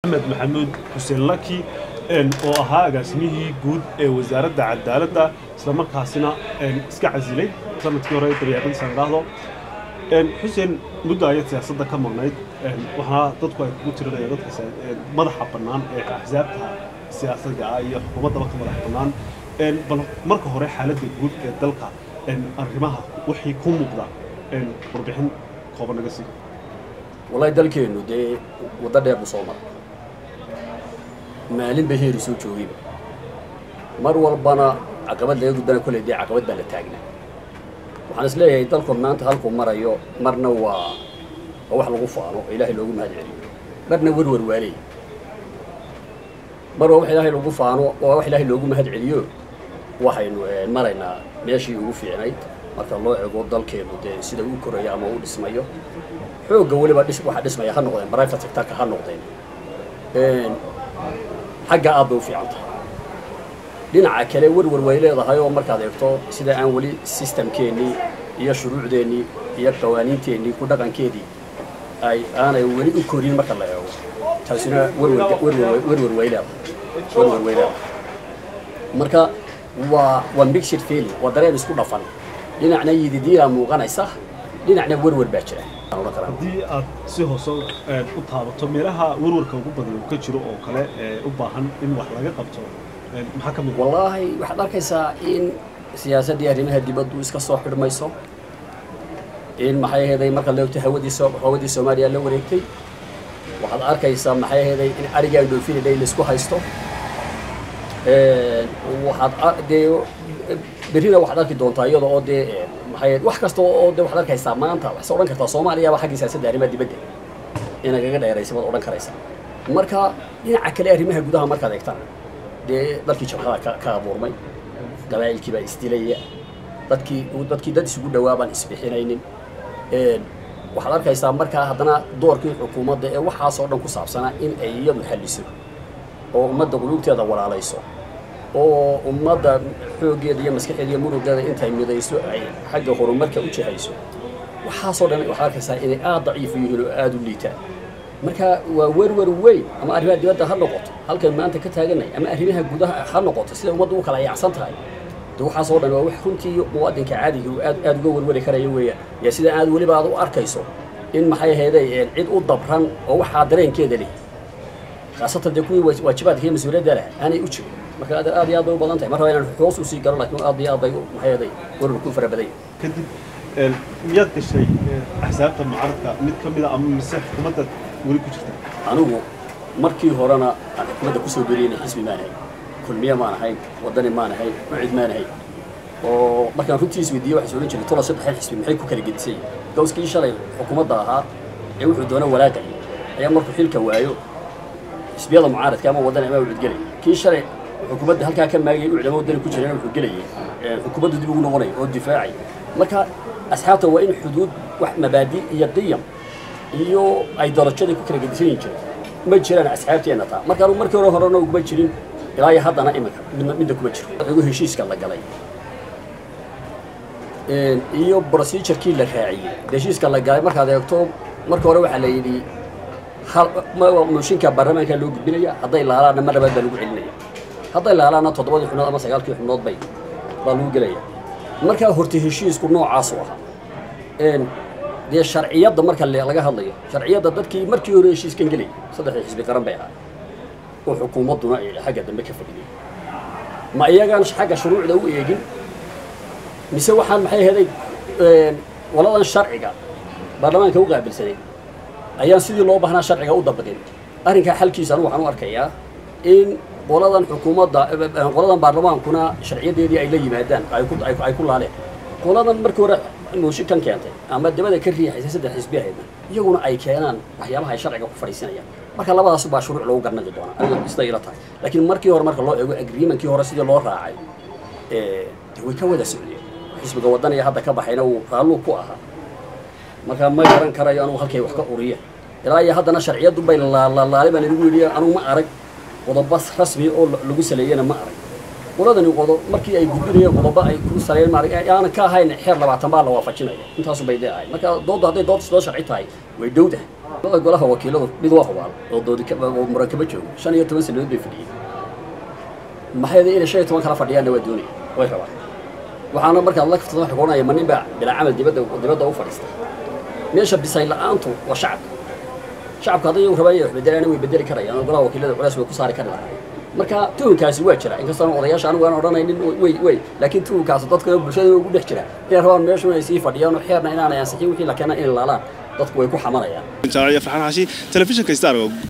axmed maxamuud xuseen laki oo ahaa agaasimihii guud ee wasaaradda cadaaladda islamarkaasina iska casilay sanadkii hore dabeecadiisaan idhaahdo xuseen muddo ayad siyaasadda ka maqnayd waxaa dadku ay kugu tirinayaan dadka madaxa bannaan ee axsaabta siyaasadda ah iyo xukuumaddaba ka madax bannaan bal marka hore xaaladda guud ee dalka arrimaha wixii ku muuqda warbixin kooban naga sii wallahi dalkeennu dee waddo dheer buu soo maray maalinba heeri soo joogayba mar walbana caqabad laga gudbana kolley dee caqabad baa la taagnaa waxaan is leeyahay dalku maanta halkuu marayo marna waa waa wax lagu faano oo ilaahay loogu mahad celiyo marna werwer waaleey mar waa wax ilaahay lagu faano waa wax ilaahay loogu mahad celiyo waxaynu maraynaa meeshii ugu fiicnayd marka loo ego dalkeenu dee sida uu korayo ama uu dhismayo xoogga weliba dhis waxa dhismaya ha noqdeen private sectorka ha noqdeen xagga aad bay u fiican tahay dhinaca kale werwer way leedahay oo markaad eegto sida aan weli systemkeennii iyo shuruucdeennii iyo qawaaniinteennii ku dhaqankeedii ay aanay weli u korin marka la eego taasina werwer werwer way leedahay werwer way leedahay marka waa waa mixed feeling waa dareen isku dhafan dhinacna yididiyaa muuqanaysa dhinacna werwer baa jira haddii aad si hoose u taabato meelaha werwarka ugu badan uu ka jiro oo kale ee u baahan in wax laga qabto maxaa ka mid wallaahi waxaad arkaysaa in siyaasaddii arrimaha dibaddu iska soo xidhmayso in maxay aheeday marka la ogto hawadii soo hawadii soomaaliya la wareegtay waxaad arkaysaa maxay aheeday in arigaa dhoofinidhay laisku haysto waxaad dee berrina waxaad arki doontaa iyada oo dee maxay wax kasta oo dee waxaad arkaysaa maanta waxaad odhan kartaa soomaaliyaba xaggii siyaasadda arrimaha dibadda inagaga dheeraysa baad odhan karaysaa marka dhinaca kale arrimaha gudaha markaad eegtaan dee dalkii jabhada ka ka abuurmay qabaa'ilkii baa isdilaya dadkii dadkii dad isugu dhawaa baan isbixinaynin waxaad arkaysaa markaa haddana doorkii xukuumadda ee waxaasoo dhan ku saabsanaa in ay iyadu xalliso oo ummadda quluubteeda walaalayso oo ummadda xooggeeda iyo maskaxeeda iyo murugeeda intay midayso ay xagga horumarka u jihayso waxaasoo dhan waxaad arkaysaa inay aad daciif u yihiin oo aada u liitaan marka waa werwer weyn ama arrimaha dibadda ha noqoto halkan maanta ka taaganay ama arrimaha gudaha ha noqoto sida ummadda u kala yacsan tahay de waxaasoo dhan waa wax runtii muwaadinka caadiga uu aad aad uga werweri karaya weeyaan yaa sida aad weliba aad u arkayso in maxay aheeday cid u dabran oo waxaa dareenkeeda leh khaasatan dee kuwii waajibaadka iyo mas-uuliyadda leh aanay u jirin marka aad aad iyo aad bay u badan tahay mar raba inaan hoos usii galo laakiin aad iyo aad bay maxay aheeday werwer ku fara badan yahay kadib miyaad gashay axsaabta mucaaradka mid ka mid a ama mise xukuumadda weli ku jirta anigu markii horena aan xukuumadda kusoo beriyeyna xisbi maan ahayn kulmiye maan ahayn waddani maan ahayn mucid maan ahayn oo markaan runtii isweydiiyey waxay sooran jiray tola saddexan xisbi maxay ku kala gedisay gawskii shalay xukuumadda ahaa ee wuxuu doona walaaqayay ayaa markuu xilka waayo xisbiyada mucaaradka ama waddani ama ucid gelay kii shalay xukuumadda halkaa ka maagayay ucid ama waddani ku jirayna wuxuu gelayay xukuumaddu dib ugu noqonay oo difaacay marka asxaabta waa in xuduud wax mabaadi iyo qiyam iyo ay darajadii ku kala gedisan yihin jireen ma jiraan asxaabteenna taa markaan markii hore horena uguma jirin ilaa iyo haddana iminka midna midna kuma jiro igu heshiiska la galay iyo procedurkii la raaciyey heshiiska la galay markaad eegto marka hore waxaa la yidhi mooshinka baarlamaanka loo gudbinaya hadday laalaanna mar labaad baa lagu celinaya hadday laalaanna toddobadii xubnood ama sagaalkii xubnood bay baa lagu gelaya markaa horta heshiisku noocaasu ahaa dee sharciyadda marka laga hadlayo sharciyadda dadkii markii hore heshiiskan gelayay saddexdii xisbi qaran bay ahaa oo xukuumadduna ay xagga dambe ka fadhiyay ma iyagaan xagga shuruucda u eegin mise waxaan maxay ahaday waladan sharciga baarlamaanka u qaabilsanay ayaan sidii loo baahnaa sharciga u dabaqin arrinkaa xalkiisa anu waxaan u arkayaa in qoladan xukuumadda qoladan baarlamaankuna sharciyadeedii ay la yimaadaan ay ku laaleen qoladan markii hore mooshin kan keentay ama dabada ka riixaysa saddex xisbi ahaydna iyaguna ay keenaan waxyaabaha ay sharciga ku fadhiisanayaan marka labadaas baa shuruuc lagu garnaqi doonaa aniga sida ila tahay laakiin markii hore marka loo eego agreementkii hore sidii loo raacay de way ka wada socdeen xisbiga wadaniga hadda ka baxayna uu raalluu ku ahaa marka ma garan karayo anugu halkay wax ka uriya ilaa iyo haddana sharciyaddu bay laalaali baan inugu yidhi anugu ma arag qodobo rasmi oo lagu saleeyana ma arag qoladani qodo markii ay gudbinayeen qodobo ay ku sareeyeen maarag aanan ka ahayn xeer labaatan baa la waafajinaya intaasu bay dee ahay marka doodda hadday dood soo sharci tahay way dhowdahay labada golaha wakiiladu mid waa hubaal oo doodi oo muran kama joogo shan iyo toban sanadood bay fadhiyeen maxay inay shan iyo toban kala fadhiyaanna waa doonaya way rabaan waxaana markaad la kaftada waxa kuohanaya ma nin baa bilaa camal dibadda dibadda u fadhiistay meesha bisayn la-aantu waa shacabka shacabka hadday iyagu rabaan inay wax bedelaan way bedeli karayaan golaha wakiilada culays way ku saari kari lahaayeen marka tuhunkaasi waa jira inkastoo odayaasha anigu aan odhanaynin way way laakiin tuhunkaasi dadka bulshada ugu dhex jira inay rabaan meeshu inay sii fadhiyaan oo xeerna inaanay ansixin wixii la keenaa inay laalaan dadku way ku xamanayaan farxaan xashi telefishinka star